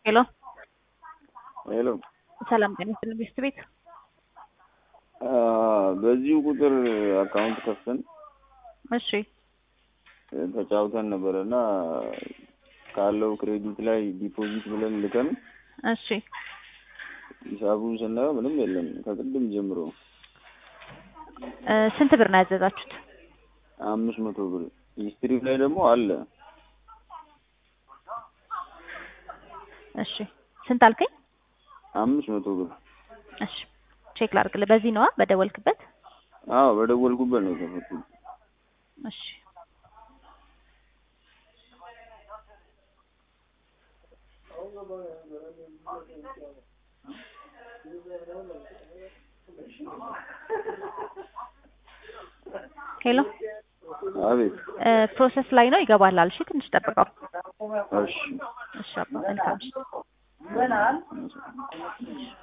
ሄሎ ሄሎ ሰላም ጤና ይስጥልኝ ቤስት ቤት በዚሁ ቁጥር አካውንት ከፍተን እሺ ተጫውተን ነበረ እና ካለው ክሬዲት ላይ ዲፖዚት ብለን ልከን እሺ ሂሳቡን ስናየው ምንም የለም ከቅድም ጀምሮ እ ስንት ብር ነው ያዘዛችሁት? አምስት መቶ ብር ሂስትሪው ላይ ደግሞ አለ እሺ ስንት አልከኝ? አምስት መቶ ብር እሺ ቼክ ላድርግልህ። በዚህ ነዋ በደወልክበት? አዎ በደወልኩበት ነው የከፈትኩት እሺ ሄሎ አቤት እ ፕሮሰስ ላይ ነው ይገባላል። እሺ ትንሽ ጠብቀው። እሺ እሺ አባ መልካም እሺ